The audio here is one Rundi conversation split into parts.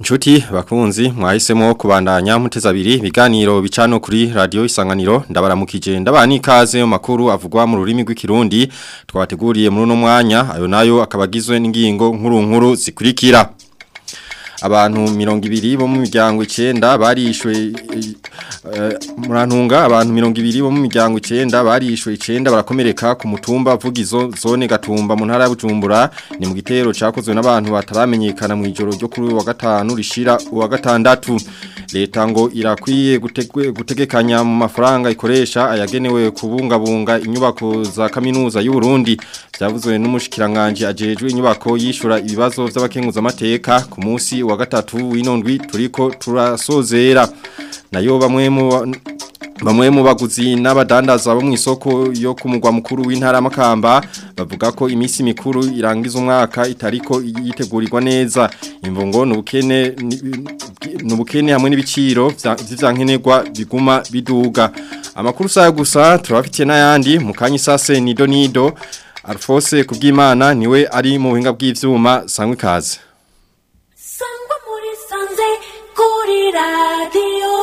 Nshuti bakunzi mwahisemo kubandanya muteza abiri biganiro bicano kuri radio isanganiro ndabaramukije ndabani ikaze mu makuru avugwa mu rurimi rw'ikirundi twabateguriye muri uno mwanya ayo nayo akabagizwe n'ingingo nkuru nkuru zikurikira abantu mirongo ibiri bo mu miryango icenda barishwe murantunga abantu mirongo ibiri bo mu miryango icenda barishwe icenda barakomereka ku mutumba vugizo zone gatumba mu ntara ya Bujumbura ni mu gitero cakozwe n'abantu bataramenyekana mu ijoro ryo kuri wa gatanu rishira uwa gatandatu leta ngo irakwiye gutegekanya mu mafaranga ikoresha ayagenewe kubungabunga inyubako za kaminuza y'u Burundi byavuzwe n'umushikiranganje ajejwe inyubako yishura ibibazo by'abakenguza amateka ku munsi wa gatatu w'inondwi turiko turasozera nayo bamwe mu Bamwe mu baguzi n'abadandaza bo mu isoko yo ku mugwa mukuru w'intara makamba bavuga ko iminsi mikuru irangiza umwaka itariko yitegurirwa neza imvungo nubukene nubukene hamwe n'ibiciro vy'ivyankenerwa biguma biduga amakuru saya gusa turabafitiye n'ayandi mu kanyi sase nido nido Alphonse kubwimana niwe ari mu buhinga bw'ivyuma sangwe kaze Sangwa muri sanze kuri radio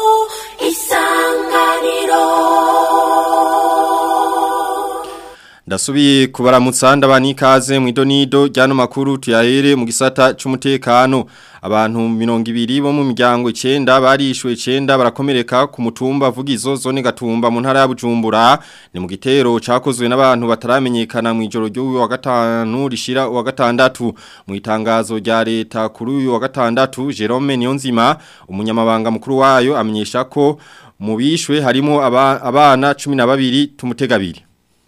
isanganiro Ndasubiye kubaramutsa ndabani ikaze mu idonido ryano makuru tuyahere mu gisata c'umutekano abantu 200 bo mu miryango 9 barishwe 9 barakomereka ku mutumba vugizo zone gatumba mu ntara ya Bujumbura ni mu gitero cakozwe n'abantu bataramenyekana mu ijoro ryo wa gatanu rishira wa gatandatu mu itangazo rya leta kuri uyu wa gatandatu Jerome Niyonzima umunyamabanga mukuru wayo amenyesha ko mu bishwe harimo abana 12 tumutegabiri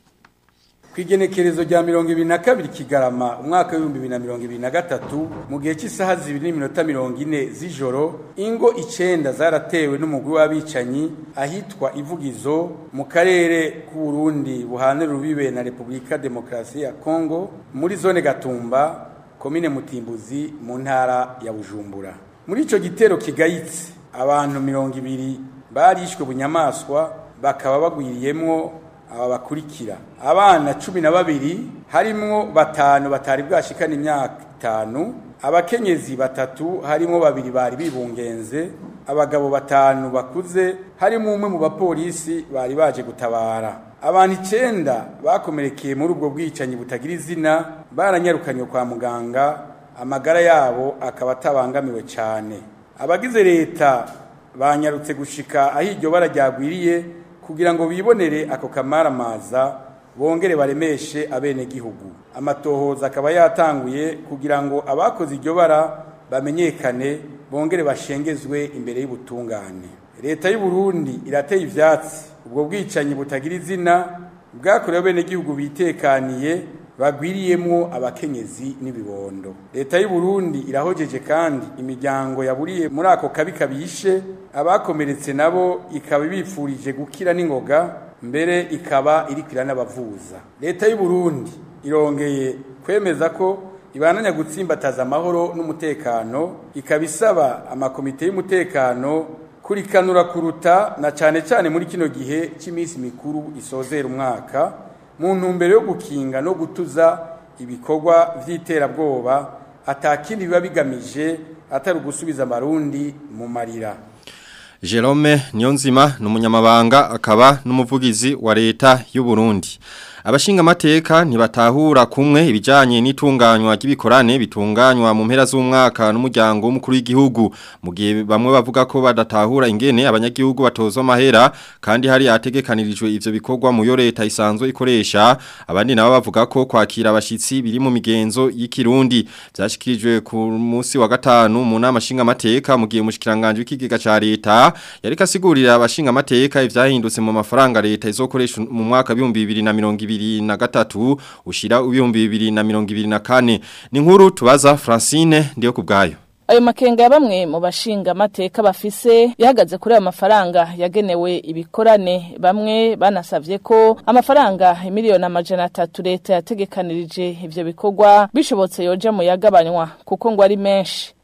Kwigenekerezo rya mirongo ibiri na kabiri kigarama umwaka w'ibihumbi bibiri na mirongo ibiri na gatatu mu gihe cy'isaha zibiri n'iminota mirongo ine z'ijoro ingo icenda zaratewe n'umugwi w'abicanyi ahitwa ivugizo mu karere k'uburundi buhanira urubibe na repubulika demokarasi ya kongo muri zone gatumba komine mutimbuzi mu ntara ya bujumbura muri ico gitero kigayitse abantu mirongo ibiri barishwe bunyamaswa bakaba bagwiriyemwo aba bakurikira abana cumi na babiri harimwo batanu batari bwashikana imyaka itanu abakenyezi batatu harimo babiri bari bibungenze abagabo batanu bakuze harimo umwe mu bapolisi bari baje gutabara abantu icenda bakomerekeye muri ubwo bwicanyi butagira izina baranyarukanywe kwa muganga amagara yabo akaba atabangamiwe cyane abagize leta banyarutse gushika aho iryo bara ryagwiriye kugira ngo bibonere ako kamaramaza bongere baremeshe abenegihugu amatohoza akaba yatanguye kugira ngo abakoze iryo bara bamenyekane bongere bashengezwe imbere y'ubutungane leta y'u Burundi irateye ivyatsi ubwo bwicanyi butagira izina bwakorewe abenegihugu bitekaniye bagwiriyemwo abakenyezi n'ibibondo leta y'u Burundi irahojeje kandi imiryango yaburiye muri ako kabi kabishe abakomeretse nabo ikaba ibifurije gukira n'ingoga mbere ikaba irikira n'abavuza leta y'u Burundi irongeye kwemeza ko ibananya gutsimbataza amahoro n'umutekano ikaba isaba amakomite y'umutekano kurikanura kuruta na cane cane muri kino gihe cy'iminsi mikuru isozera umwaka mu ntumbero yo gukinga no gutuza ibikorwa vy'iterabwoba atakindi biba bigamije atari ugusubiza amarundi mu marira Jerome Niyonzima ni umunyamabanga akaba n'umuvugizi wa leta y'u Burundi abashinga amateka ntibatahura kumwe ibijanye n'itunganywa ry'ibikorane bitunganywa mu mpera z'umwaka n'umuryango w'umukuru w'igihugu mu gihe bamwe bavuga ko badatahura ingene abanyagihugu batozwa amahera kandi hari ategekanirijwe ivyo bikorwa mu yo leta isanzwe ikoresha abandi nabo bavuga ko kwakira abashitsi biri mu migenzo y'ikirundi byashikirijwe ku munsi wa gatanu mu nama shinga amateka mu gihe umushikiranganje w'ikigega ca leta yariko asigurira abashinga amateka ivyahindutse mu mafaranga leta izokoresha mu mwaka wa 2020 bibiri na gatatu ushira ibihumbi bibiri na mirongo ibiri na kane ni nkuru tubaza Francine ndiyo kubgayo ayo makenga ya bamwe mu bashinga amateka bafise yahagaze kuri ayo mafaranga yagenewe ibikorane bamwe banasavye ko amafaranga miliyoni amajana atatu leta yategekanirije ivyo bikorwa bishobotse yoja mu yagabanywa kuko ngo ari menshi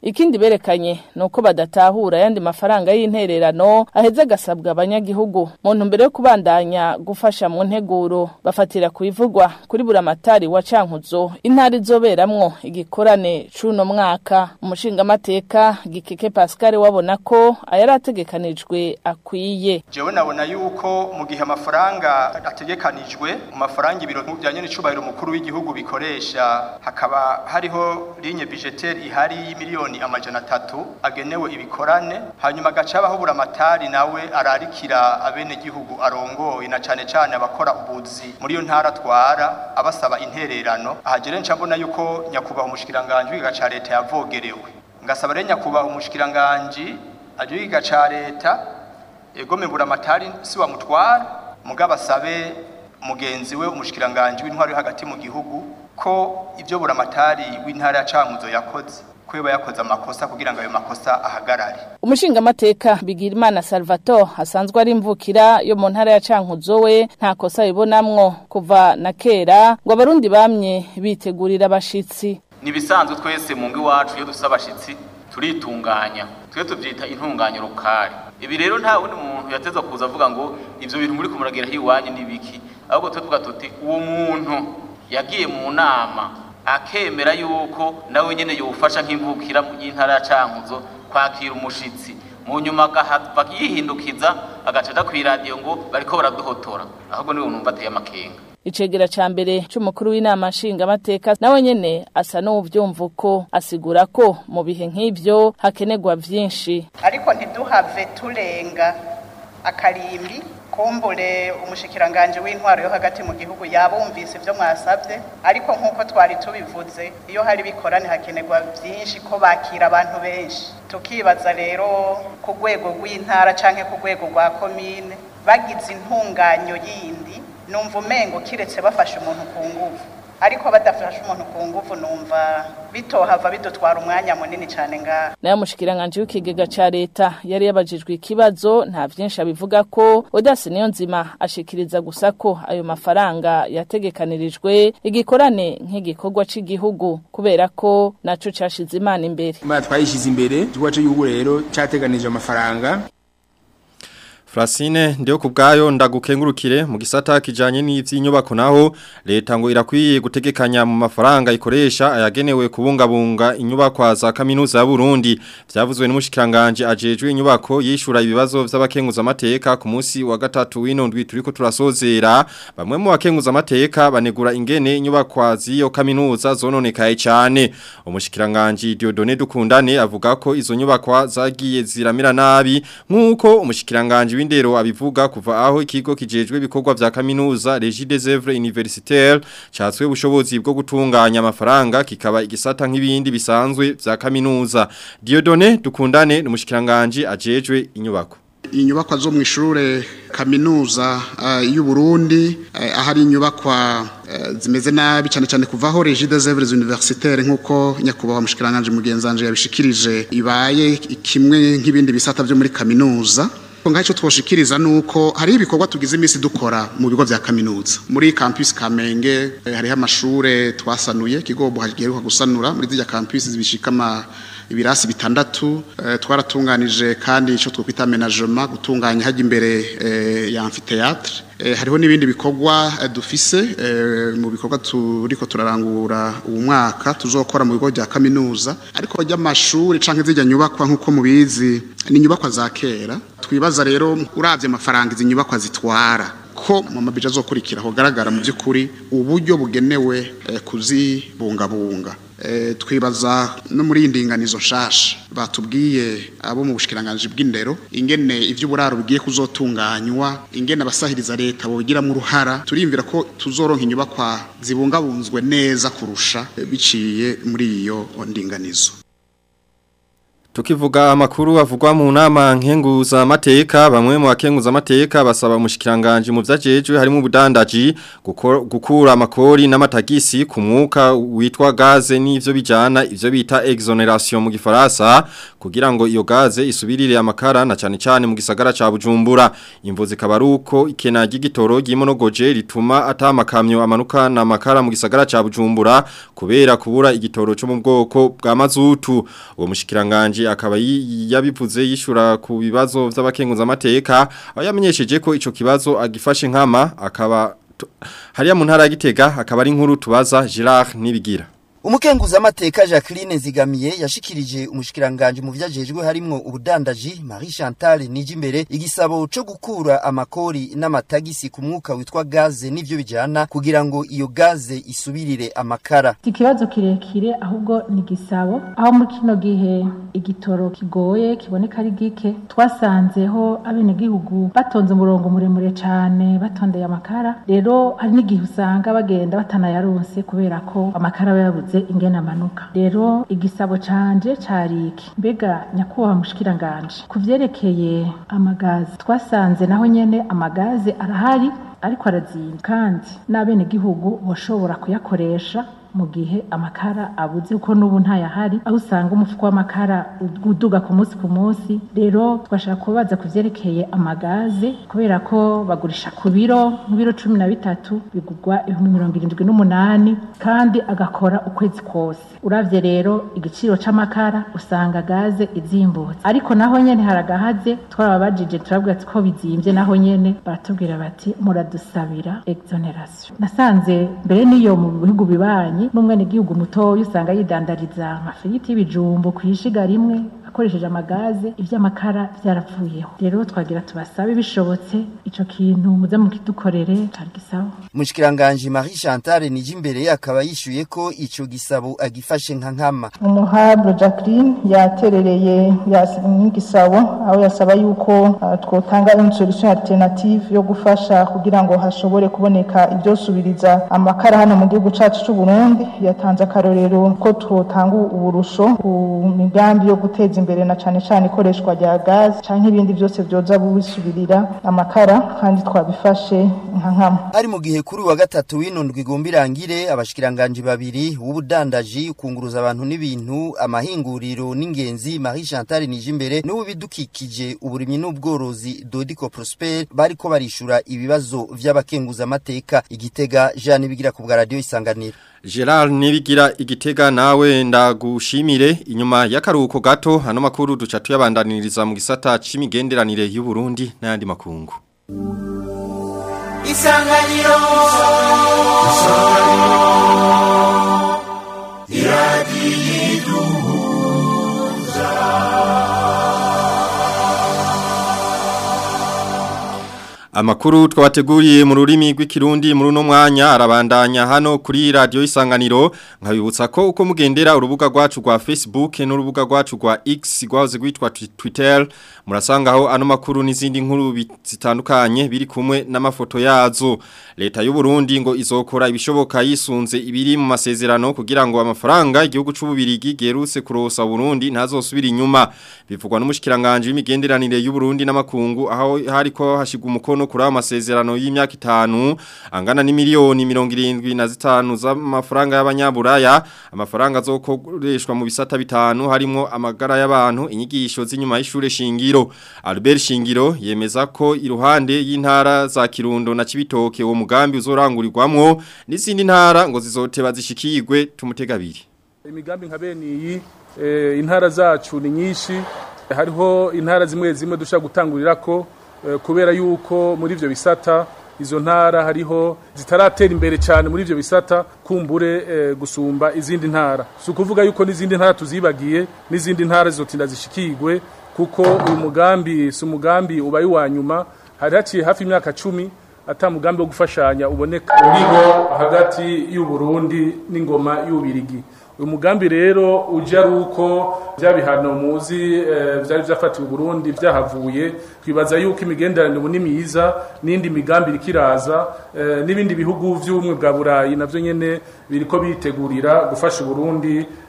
ikindi berekanye nuko badatahura yandi mafaranga y'intererano aheze agasabwa abanyagihugu mu ntumbero yo kubandanya gufasha mu nteguro bafatira kubivugwa kuri buramatari wa Cankuzo intara izoberamwo igikorane cuno mwaka umushingamateka Gikeke Pascal wabona ko ayarategekanijwe akwiye jewe nabona yuko mu gihe amafaranga ategekanijwe mu mafaranga ibiro bijyanye n'icubahiro mukuru w'igihugu bikoresha hakaba hariho ligne budgetaire ihari y'imiliyoni amajana atatu agenewe ibikorane hanyuma agaca abahubura amatari nawe ararikira abene gihugu arongoye na cane cane abakora ubuzi muri iyo ntara twara abasaba intererano ahagere nca mbona yuko nyakubahwa umushikiranganje w'igiga ca leta yavogerewe ngasaba rero nyakubahwa umushikiranganje aje w'igiga ca leta egome buramatari si wamutwara mugabo asabe mugenzi we umushikiranganje w'intwaro yo hagati mu gihugu ko ibyo buramatari w'intara ya Cankuzo yakoze ko yoba yakoze amakosa kugira ngo ayo makosa ahagarare umushingamateka Bigirimana Salvatore asanzwe ari imvukira yo mu ntara ya Cankuzo we nta kosa yibonamwo kuva na kera ngo abarundi bamye bitegurira abashitsi nibisanzwe twese mu ngo iwacu iyo dufite abashitsi turitunganya twe tubyita intunganya rukari ibi rero nta wundi muntu yateza kuza avuga ngo ibyo bintu muri kumuragira hiwanyu nibiki ahubwo twe tuvuga tuti uwo muntu yagiye mu nama akemera yuko nawe nyene yofasha nk'imvukira mu y'intara ya Cankuzo kwakira umushitsi mu nyuma agahava yihindukiza agacaja kw'iradiyo ngo bariko baraduhotora ahubwo niwe numva ateye amakenga icegera ca mbere c'umukuru w'inama nshingamateka nawe nyene asa n'uvyumva uko asigura ko mu bihe nk'ivyo hakenerwa vyinshi ariko ntiduhave turenga akarimbi kumbure umushikiranganje w'intwaro yo hagati mu gihugu yabumvise ibyo mwasabye ariko nk'uko twari tubivuze iyo hari bikorane hakenerwa byinshi ko bakira abantu benshi tukibaza rero ku rwego rw'intara cyangwa ku rwego rwa komine bagize intunganyo yindi numva umengo kiretse bafashe umuntu ku nguvu ariko badafashe umuntu ku nguvu numva bitohava bidutwara umwanya munini cyane ngaha nayo mushikiranganje w'ikigega ca leta yari yabajijwe ikibazo nta vyinshi abivuga ko Odasi niyo nzima ashikiriza gusa ko ayo mafaranga yategekanirijwe igikorane nk'igikorwa c'igihugu kubera ko naco cashize imana imbere Mara twayishize imbere igikorwa cy'igihugu rero cyateganije amafaranga Frasine ndio kubgayo ndagukengurukire mu gisata kijanye n'ivy'inyubako naho leta ngo irakwiye gutegekanya mu mafaranga ikoresha ayagenewe kubungabunga inyubako za kaminuza ya Burundi vyavuzwe n'umushikiranganje ajejwe inyubako yishura ibibazo vy'abakenguza amateka ku munsi wa gatatu wino ndwi turiko turasozera bamwe mu bakenguza amateka banegura ingene inyubako z'iyo kaminuza zononekaye cyane umushikiranganje Diodone Dukundane avuga ko izo nyubako zagiye ziramira nabi nkuko umushikiranganje w'indero abivuga kuva aho ikigo kijejwe ibikorwa vya kaminuza Régie des Œuvres Universitaires catswe ubushobozi bwo gutunganya amafaranga kikaba igisata nk'ibindi bisanzwe vya kaminuza Diodone dukundane n'umushikiranganje ajejwe inyubako inyubakwa zo mu ishure kaminuza uh, y'u Burundi uh, ahari inyubakwa uh, zimeze nabi cyane cyane kuvaho Régie des Œuvres Universitaires nkuko nyakubahwa mushikiranganje mugenzanje yabishikirije ibaye kimwe nk'ibindi bisata byo muri kaminuza ngaho twoshikiriza nuko hari ibikorwa tugize iminsi dukora mu bigo vya kaminuza muri campus Kamenge hariho amashure twasanuye kigobo hagiheruka gusanura muri zya campus zibishikama ibirasi bitandatu e, twaratunganije kandi ico twokwita aménagement gutunganya haje imbere e, ya amphitheatre e, hariho nibindi bikorwa e, dufise e, mu bikorwa turiko turarangura uwo mwaka tuzokora mu bigo vya kaminuza ariko ry'amashuri canke zijya nyubakwa nkuko mubizi ni nyubakwa za kera twibaza rero uravye amafaranga izi nyubakwa zitwara ko mu mabija azokurikira hogaragara mu by'ukuri uburyo bugenewe e, kuzibungabunga e, twibaza no muri indinganizo nshasha batubwiye abo mu bushikiranganje bw'indero ingene ivy'uburaro bigiye kuzotunganywa ingene abasahiriza leta bogiramo uruhara turimvira ko tuzoronka inyubakwa zibungabunzwe neza kurusha e, biciye muri iyo ndinganizo Tukivuga amakuru avugwa mu nama nkenguza amateka bamwe mu bakenguza amateka basaba umushikiranganje mu vyajejwe harimo ubudandaji gukura amakori n'amatagisi ku mwuka witwa gaze n'ivyo bijana ivyo bita exoneration mu gifaransa kugira ngo iyo gaze isubirire amakara na cyane cyane mu gisagara ca Bujumbura imvo zikaba ruko ikena ry'igitoro ry'imonogoje rituma atamakamyo amanuka na makara mu gisagara ca Bujumbura kubera kubura igitoro cyo mu bwoko bwa mazutu uwo mushikiranganje akaba yabivuze yishura ku bibazo by'abakenguza amateka aho yamenyesheje ko ico kibazo agifashe nkama akaba hariya mu ntara ya Gitega akaba ari inkuru tubaza Girard nibigira Umukenguza amateka Jacqueline Zigamiye yashikirije umushikiranganje mu vyajejwe harimwo ubudandaji Marie Chantal Nijimbere igisabo cyo gukura amakori n'amatagisi ku mwuka witwa gaze n'ivyo bijana kugira ngo iyo gaze isubirire amakara. Ikibazo kirekire ahubwo ni gisabo aho muri kino gihe igitoro kigoye kiboneka ari gike twasanzeho abene gihugu batonze umurongo muremure cyane batondeye amakara rero hari n'igihe usanga bagenda batanayaronse kubera ko amakara yabuze yabuze ingena amanuka rero igisabo canje cari iki mbega nyakubahwa mushikiranganje ku vyerekeye amagazi twasanze naho nyene amagazi arahari ariko arazimba kandi n'abenegihugu bashobora kuyakoresha mu gihe amakara abuze kuko n'ubu ntayahari aho usanga umufuko w'amakara uduga ku munsi ku munsi rero twashaka kubaza ku vyerekeye amagaze kubera ko bagurisha ku biro mu biro cumi na bitatu bigurwa ibihumbi mirongo irindwi n'umunani kandi agakora ukwezi kose uravye rero igiciro c'amakara usanga gaze izimbutse ariko naho nyene haragahaze twarababajije turabwira ko bizimvye naho nyene baratubwira bati muradusabira exoneration nasanze mbere n'iyo mu bihugu bibanyi n'umwene gihugu mutoya usanga yidandariza amafiriti y'ibijumbo kwishiga rimwe akoresheje amagaze ivy'amakara vyarapfuyeho rero twagira tubasabe bishobotse ico kintu muze mukidukorere cari gisabo Mushikiranganje Marie Chantal Nijimbere akaba yishuye ko ico gisabo agifashe nka nkama umuhabro Jacqueline yaterereye yasigisabo aho yasaba yuko uh, twotanga une solution alternative yo gufasha kugira ngo hashobore kuboneka ivyosubiriza amakara hano mu gihugu cacu c'u Burundi yatanze akarorero ko twotanga uburusho ku migambi yo guteza imbere na cane cane ikoreshwa rya gaz canke ibindi byose byoza bisubirira amakara kandi twabifashe nka nkama ari mu gihe kuri wa gatatu w'inundwi igomba irangire abashikiranganje babiri w'ubudandaji kunguruza abantu n'ibintu amahinguriro n'ingenzi Marie Chantal Nijimbere n'ubu bidukikije uburimyi n'ubworozi Dodico Prosper bariko barishura ibibazo vy'abakenguza amateka igitega Jean bigira ku bwa radio isanganiro Gerard nibigira igitega nawe ndagushimire inyuma y'akaruhuko gato hano makuru duca tuyabandaniriza mu gisata c'imigenderanire y'u Burundi n'ayandi makungu Isanganiro Isanganiro Iradiyiduhuza Amakuru twabateguriye mu rurimi rw'ikirundi muri uno mwanya arabandanya hano kuri radio isanganiro nkabibutsa ko uko mugendera urubuga rwacu rwa Facebook n'urubuga rwacu rwa X rwahoze rwitwa Twitter murasangaho ano makuru n'izindi nkuru zitandukanye biri kumwe n'amafoto yazo leta y'u Burundi ngo izokora ibishoboka yisunze ibiri mu masezerano kugira ngo amafaranga igihugu c'ububirigi geruse kurosa Burundi ntazosubira inyuma bivugwa n'umushikiranganje w'imigenderanire y'u Burundi n'amakungu aho hariko hashigwa umukono kuri amasezerano y'imyaka itanu angana ni miliyoni mirongo irindwi na zitanu z'amafaranga y'abanyaburaya amafaranga azokoreshwa mu bisata bitanu harimo amagara y'abantu inyigisho z'inyuma y'ishure shingiro Albert Shingiro yemeza ko iruhande y'intara za Kirundo na Cibitoke uwo mugambi uzorangurirwamwo n'izindi ntara ngo zizoteba zishikirwe tumutegabiri imigambi nka bene iyi e, intara zacu ni nyinshi hariho intara zimwe zimwe dushaka gutangurira ko kubera yuko muri ivyo bisata izo ntara hariho zitaratera imbere cyane muri ivyo bisata kumbure e, gusumba izindi ntara si ukuvuga yuko n'izindi ntara tuzibagiye n'izindi ntara zizotinda zishikirwe kuko uyu mugambi si umugambi ubaye uwa nyuma hari haciye hafi imyaka cumi ata mugambi wo gufashanya uboneka uriho hagati y'u Burundi n'ingoma y'ubirigi uyu mugambi rero uje ari uko bya bihano muzi byari byafatiwe Burundi byahavuye twibaza yuko imigenderanire ubu ni myiza n'indi migambi irikiraza n'ibindi bihugu by'ubumwe bwa burayi nabyo nyine biriko bitegurira gufasha Burundi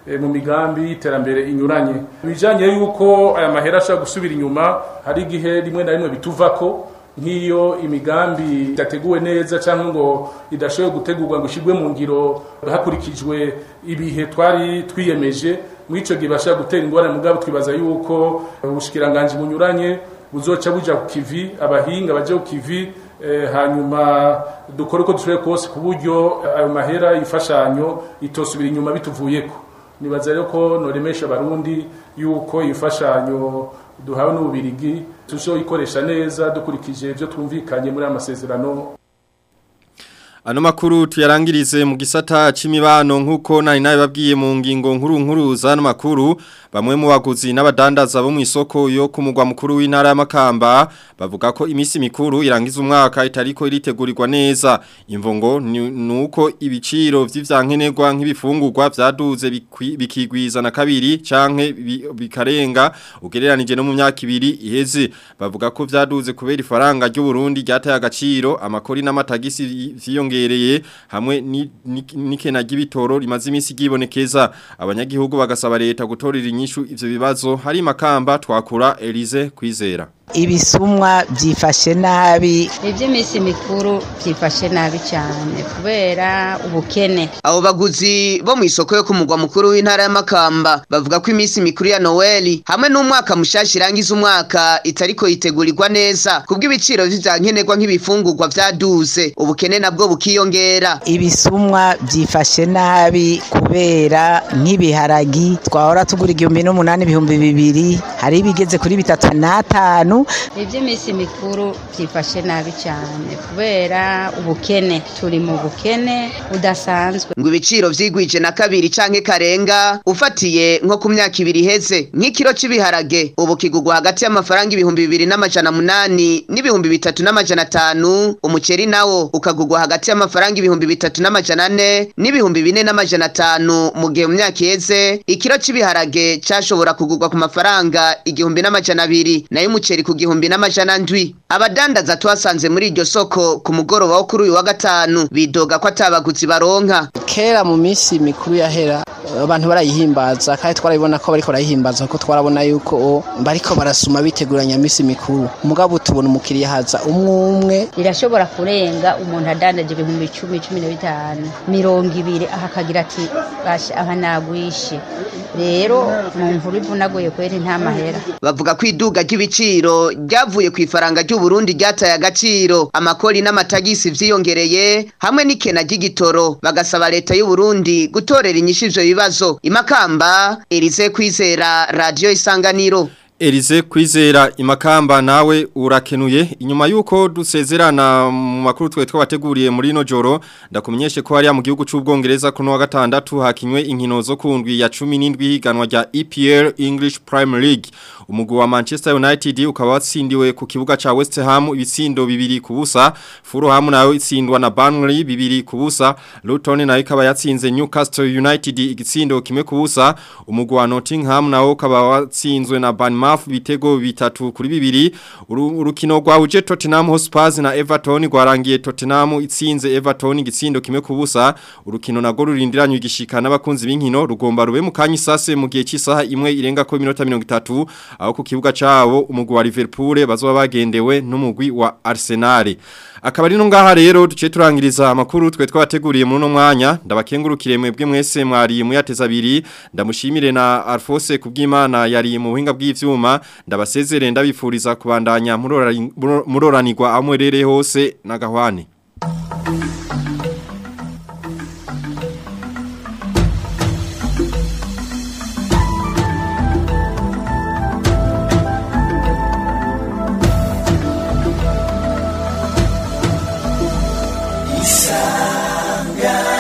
eh, mu migambi y'iterambere inyuranye bijanye yuko aya mahera ashobora gusubira inyuma hari igihe rimwe na rimwe bituvako nk'iyo imigambi idateguwe neza cyangwa ngo idashoboye gutegurwa ngo ishyirwe mu ngiro hakurikijwe ibihe twari twiyemeje muri icyo gihe bashobora gutera ingorane mugabo twibaza yuko ubushikiranganji bunyuranye buzoca buja ku kivi abahinga baje ku kivi eh, hanyuma dukore uko dushoboye kose ku buryo ayo mahera y'imfashanyo itosubira inyuma bituvuyeko nibaza rero ko noremesha abarundi yuko imfashanyo duhawe n'ububirigi tuzoyikoresha neza dukurikije ibyo twumvikanye muri aya masezerano Ano makuru tuyarangirize mu gisata c'imibano nkuko nari nabibabwiye mu ngingo nkuru nkuru za makuru bamwe mu baguzi n'abadandaza bo mu isoko yo ku mugwa mukuru w'intara y'Amakamba bavuga ko imisi mikuru irangiza umwaka itariko iritegurirwa neza imvungo nuko ibiciro vy'ivyankenerwa nk'ibifungurwa vyaduze bikigwiza na kabiri canke bikarenga ugereranije no mu myaka ibiri iheze bavuga ko vyaduze kubera ifaranga ry'u Burundi ryataye agaciro amakori n'amatagisi vyiyongera byongereye hamwe n'ikena ry'ibitoro rimaze iminsi gibonekeza abanyagihugu bagasaba leta gutorera inyishu ivyo bibazo hari makamba twakura Elize kwizera ibisumwa byifashe nabi iby'iminsi mikuru byifashe nabi cyane kubera ubukene abo baguzi bo mu isoko yo ku mugwa mukuru w'intara y'amakamba bavuga ko iminsi mikuru ya noweli hamwe n'umwaka mushasha irangiza umwaka itariko yitegurirwa neza kubw'ibiciro vy'ivyankenerwa nk'ibifungurwa vyaduze ubukene nabwo bukiyongera ibisumwa byifashe nabi kubera nk'ibiharagi twahora tugura igihumbi n'umunani ibihumbi bibiri hari ibigeze kuri bitatu n'atanu iby'iminsi mikuru byifashe nabi cyane kubera ubukene turi mu bukene budasanzwe ngo ibiciro vyigwije na kabiri canke karenga ufatiye nko ku myaka ibiri iheze nk'ikiro c'ibiharage ubu kigugwa hagati y'amafaranga ibihumbi bibiri n'amajana munani n'ibihumbi bitatu n'amajana atanu umuceri nawo ukagugwa hagati y'amafaranga ibihumbi bitatu n'amajana ane n'ibihumbi bine n'amajana atanu mu gihe mu myaka iheze ikiro c'ibiharage cashobora kugugwa ku mafaranga igihumbi n'amajana abiri nayo umuceri ku gihumbi n'amajana ndwi abadandaza twasanze muri iryo soko ku mugoroba wo kuri uyu wa gatanu bidoga ko atabaguzi baronka kera mu minsi mikuru yahera abantu barayihimbaza kandi twarabibona ko bariko barayihimbaza kuko twarabona yuko bariko barasuma biteguranya minsi mikuru mugabo tubona umukiriya haza umwe umwe birashobora kurenga umuntu adandaje ibihumbi icumi cumi na bitanu mirongo ibiri aha akagira ati basha aha nagwishe rero mu nkuru ivunaguye kweri nta mahera bavuga ko iduga ry'ibiciro ryavuye ku ifaranga ry'u Burundi ryataye agaciro amakori n'amatagisi vyiyongereye hamwe n'ikena ry'igitoro bagasaba leta y'u Burundi gutorera inyishu ivyo bibazo imakamba Elise kwizera radio isanganiro Elize kwizera imakamba nawe urakenuye inyuma yuko dusezerana mu makuru twe twabateguriye muri no joro ndakumenyeshe ko hariya mu gihugu c'ubwongereza kuno wa gatandatu hakinywe inkino zo kundwi ya 17 higanwa rya EPL English Premier League umugwi wa Manchester United ukaba watsindiwe ku kibuga ca West Ham ibitsindo bibiri ku busa Fulham nayo itsindwa na Burnley bibiri ku busa Luton nayo ikaba yatsinze Newcastle United igitsindo kimwe ku busa umugwi wa Nottingham nawo ukaba watsinzwe na Bournemouth bitego bitatu kuri bibiri urukino rwahuje Tottenham Hotspur na Everton rwarangiye Tottenham itsinze Everton igitsindo kimwe ku busa urukino nago rurindiranywe igishika n'abakunzi b'inkino rugomba rube mu kanya isase mu gihe cy'isaha imwe irenga ko iminota 30 aho ku kibuga cabo umugwi wa Liverpool bazoba bagendewe n'umugwi wa Arsenal akaba ari no ngaha rero duce turangiriza amakuru twe twabateguriye muri no mwanya ndabakengurukire mwebwe mwese mwari muyateza abiri ndamushimire na Alphonse kubw'Imana yari mu buhinga bw'ivyuma ndabasezere ndabifuriza kubandanya muroranirwa amwerere hose na gahwane Isanga